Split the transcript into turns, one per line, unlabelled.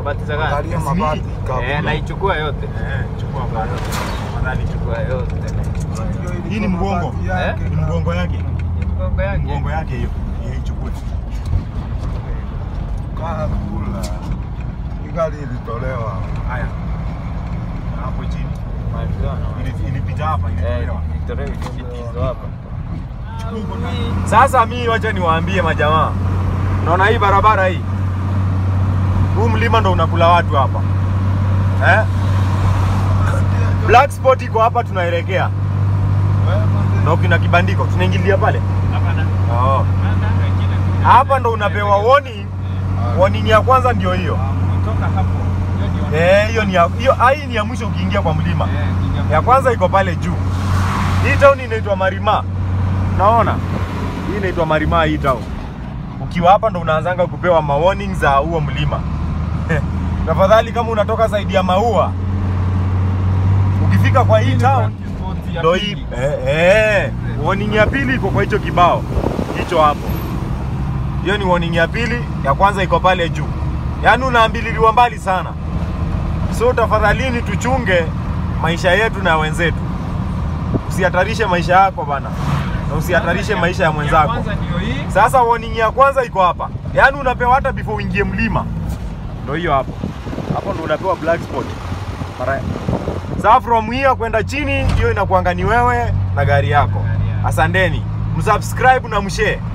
Mabati za gani?
Angalia mabati
Eh,
kabla.
naichukua yote.
Eh, chukua bana. Tafadhali chukua.
Chukua yote.
Hii ni mgongo.
Mabati yake,
Eh?
Ni mgongo yake.
Ni mgongo yake.
Mgongo yake hiyo. Hiyo ichukue.
kaa kula. Hii gari ilitolewa.
Haya. Na Hapo chini.
Malizana.
Ili- Ilipita hapa,
Eh,
ilitolewa.
Victoria hizo hapa.
Sasa mi wacha niwaambie majamaa, naona hii barabara hii, huu mlima ndo unakula watu hapa eh? Black spot iko hapa, tunaelekea na kina kibandiko, tunaingilia pale oh. Hapa ndo unapewa warning. Warning ya kwanza ndio hiyo
Kutoka hapo.
eh, hiyo ni ya, hiyo ah, hii ni ya mwisho ukiingia kwa mlima. Ya kwanza iko pale juu. Hii town inaitwa Marima. Naona? Hii inaitwa Marima hii town. Ukiwa hapa ndo unaanzanga kupewa ma warning za huo mlima. Tafadhali kama unatoka zaidi ya maua. Ukifika kwa hii town ndo hii eh, eh, warning ya pili iko kwa hicho kibao. Hicho hapo. Hiyo ni warning ya pili, ya kwanza iko pale juu. Yaani unaambililiwa mbali sana. So tafadhalini tuchunge maisha yetu na wenzetu. Usihatarishe maisha yako bana, na usihatarishe maisha ya mwenzako.
Kwanza ndio hii.
Sasa warning ya kwanza iko hapa, yaani unapewa hata before uingie mlima, ndio hiyo hapo. Hapo ndo unapewa black spot. Mara sasa from here kwenda chini, hiyo inakuanga ni wewe na gari yako. Asanteni, msubscribe na mshare.